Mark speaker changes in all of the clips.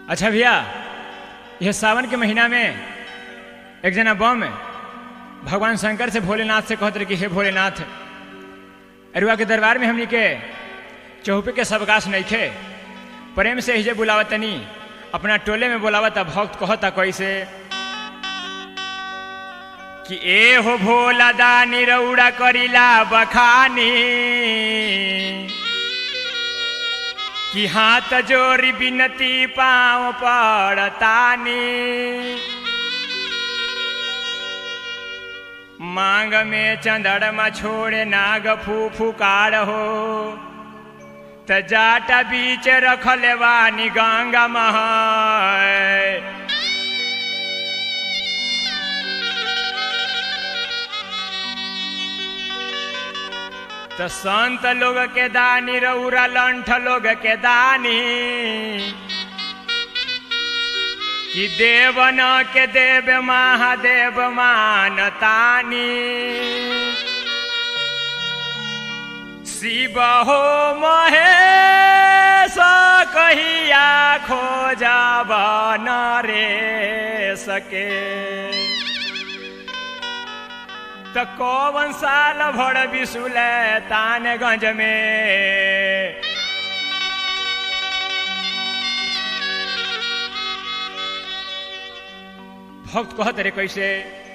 Speaker 1: अच्छा भैया यह सावन के महीना में एक जना बम भगवान शंकर से भोलेनाथ से कहते रहे कि हे भोलेनाथ अरुआ के दरबार में हमनी के चौपे के सबकाश नइखे प्रेम से हिजे बुलावतनी अपना टोले में बुलावता भक्त कहता कैसे कि ए हो भोला दानी रौड़ा करिला बखानी कि हाथ जोरी बिनती पाँव पड़तानी मांग में चंदड़मा छोड़े नाग फू फुकार हो त जाटा बीच रखले वानी गंगा मह तो संत लोग के दानी रौरा लंठ लोग के दानी कि देवन के देव महादेव मानतानी शिव हो महेश कहिया खोजब न रे सके त कौन साल भर बिसुल तानगंज में भक्त कहत रे कैसे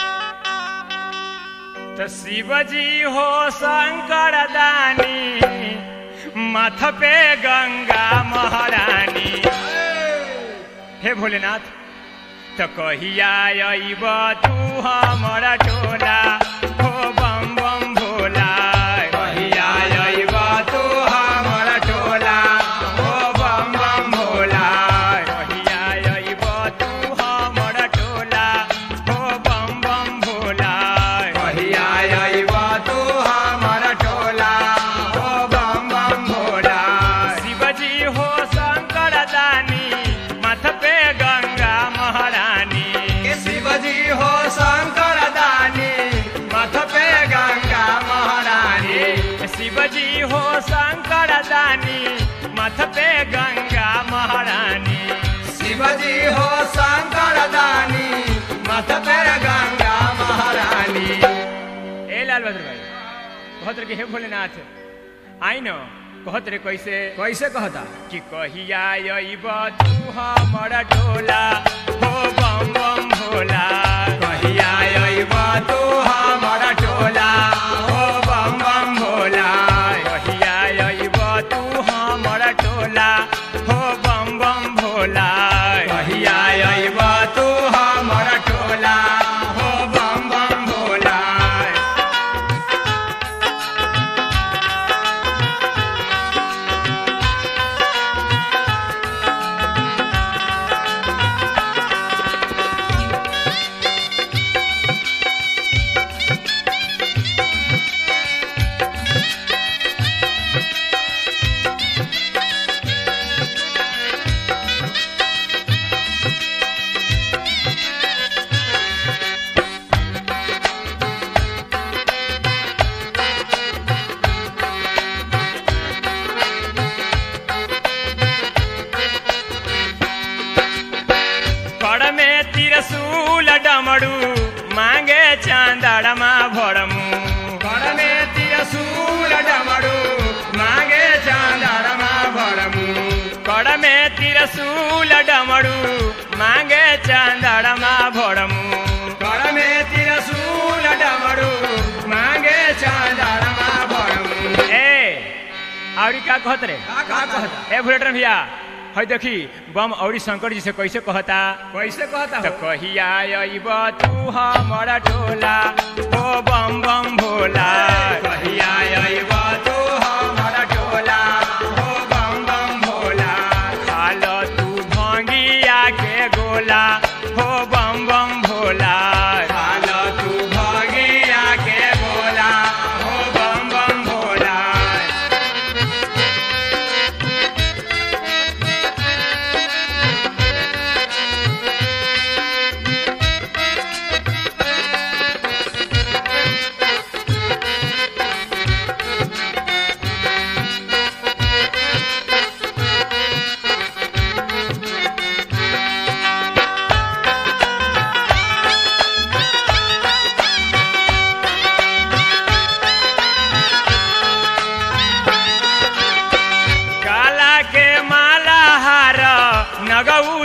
Speaker 1: त शिवजी हो शंकर दानी माथ पे गंगा महारानी हे भोलेनाथ त कहिया अइब तू हमर टोला हो बम बम भोला कहिया अइब तू हमर टोला हो बम बम भोला कहिया अइब तू हमर टोला हो बम बम भोला कहिया अइब तू हमर टोला हो बम बम भोला शिवजी हो शंकर दानी माथ पे गंगा महारानी
Speaker 2: के शिवजी हो शंकर दानी मथ पे गंगा महारानी
Speaker 1: शिवजी हो शंकर दानी मथ पे गंगा महारानी
Speaker 2: शिवजी हो शंकर दानी मथ पे गंगा महारानी
Speaker 1: ए लाल बहादुर भाई कहत रे कि हे भोलेनाथ आई न कहत रे कैसे
Speaker 2: कैसे कहता
Speaker 1: कि कहिया अइब तू हमर टोला हो बम बम भोला
Speaker 2: कहिया अइब तू हमर टोला हो बम बम भोला
Speaker 1: कहिया अइब तू हमर टोला हो बम बम भोला
Speaker 2: कहिया अइब तू हमर टोला हो बम बम भोला
Speaker 1: कड़ में तिरसूल डमरू मांगे चांदड़मा भरमू
Speaker 2: कर में तिरसूल डमरू मांगे चांदरमा भरमू
Speaker 1: कड़ में तिरसूल डमरू मांगे चांदड़मा भरमू
Speaker 2: कर में तिरसूल डमरू मांगे चांदरमा भरमू
Speaker 1: ए और का कहत रे
Speaker 2: का का कहता
Speaker 1: ए भुलेटर भैया है देखी बम औरी शंकर जी से कैसे कहता
Speaker 2: कैसे कहता
Speaker 1: त
Speaker 2: हो
Speaker 1: कहिया अइब तू हमर टोला ओ बम बम भोला
Speaker 2: कहिया अइब तू हमर टोला हो बम बम भोला
Speaker 1: खाल तू भंगिया के गोला हो बम बम भोला
Speaker 2: खाल तू भगिया के बोला हो बम बम भोला
Speaker 1: ए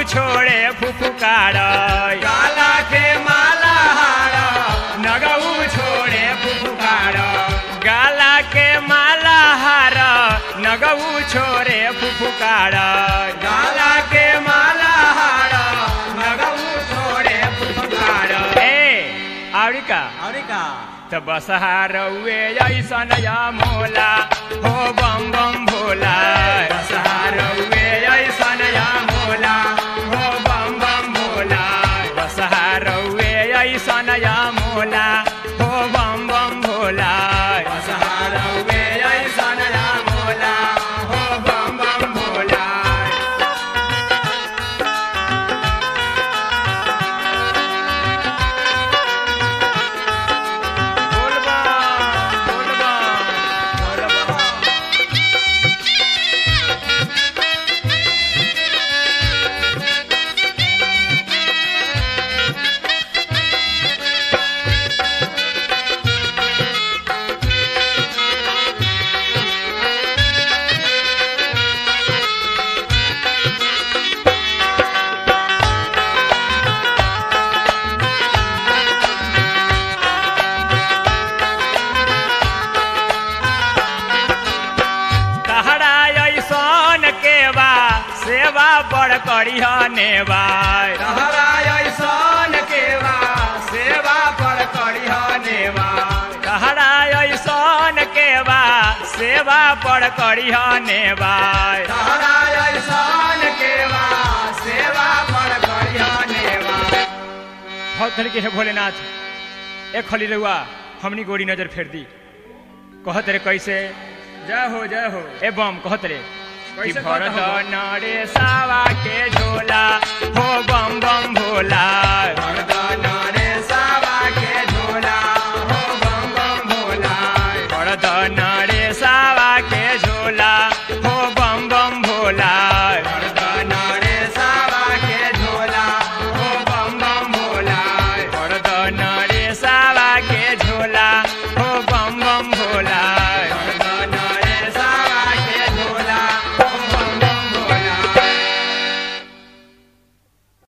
Speaker 1: छोड़े फुफुकार
Speaker 2: गाला के माला हार नगऊ छोड़े फुफुकार
Speaker 1: गाला के माला हार नगऊ छोड़े फुफुकार
Speaker 2: गाला के माला हार नगऊ छोड़े फुफुकार
Speaker 1: ए आवड़ी का
Speaker 2: और का
Speaker 1: त बसहारौए ऐसन या मोला हो बम बम भोला
Speaker 2: बसहारौए ऐसन या मोला
Speaker 1: हो बम बम भोला बसहारौए ऐसन या मोला हो बम बम भोला
Speaker 2: बसहारौए ऐसन या मोला हो बम बम भोला
Speaker 1: बोल बम बोल बम बोल बम तहरा ऐसन के बा सेवा बड़ करिह नेबा
Speaker 2: तहरा ऐसन केवा सेवा पर करिह नेवा
Speaker 1: तहरा ऐसन के बा सेवा बड़ करिह नेबा
Speaker 2: तहरा ऐसन केवा सेवा पर करिह नेवा
Speaker 1: बहुत धड़ के है भोलेनाथ एक खली रहुआ हमनी गोरी नजर फेर दी कहत रे कैसे जय हो जय हो ए बम कहत रे कि
Speaker 2: कैसे कहत
Speaker 1: भरत
Speaker 2: हो बम?
Speaker 1: नरे सावा के झोला हो बम बम भोला
Speaker 2: भरदन रे सावा के झोला हो बम बम भोला
Speaker 1: भरत नरे सावा के झोला